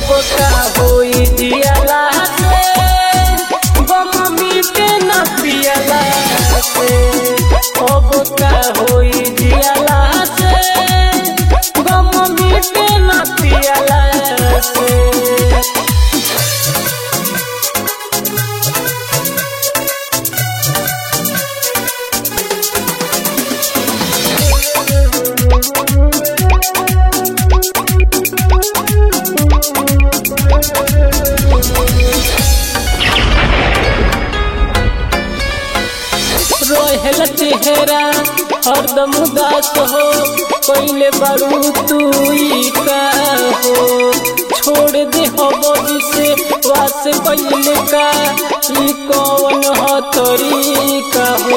अब का होई जियाला से गम मिटे न पियला से अब का होई जियाला से गम मिटे न पियला से रोहेल चेहरा हरदम उदास हो पहले बारू तू ही का हो छोड़ दे हो बॉडी से वास पहले का ई कौन हो तरीका हो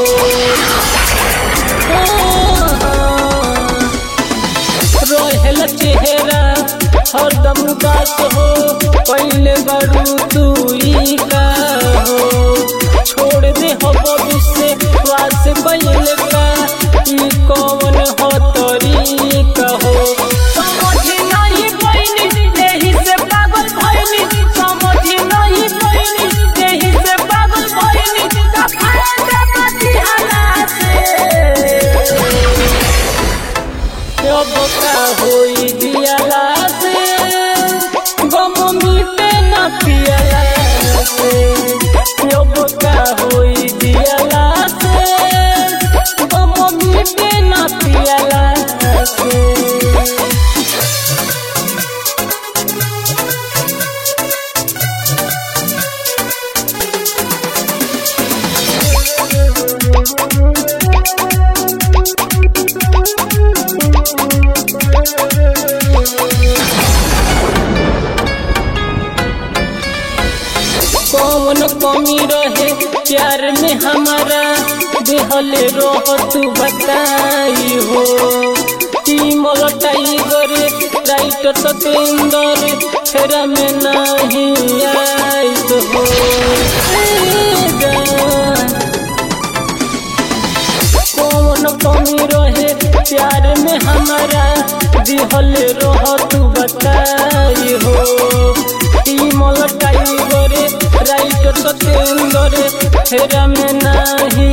रोहेल चेहरा हरदम उदास हो पहले बारू तू ही का हो छोड़ दे हो भविष्य वास बैल का ई कौन हो तरीका हो समझ नहीं पैनी यही से पागल भइनी समझ नहीं पैनी यही से पागल भइनी कफाया बची हालात अब का होई दियाला से गम मिटे न पियला से अब का होई दियाला से गम मिटे न पियला से कौन कमी रहे प्यार में हमारा देहले रह तू बताई हो टीम टाइगर राइटर सतेंद्र फेरा में नहीं आई तो हो ए जान। कौन कमी रहे प्यार में हमारा दिहल रह तू बताई हो टीम टाइगर राइटर सतेंद्र फेरा में नहीं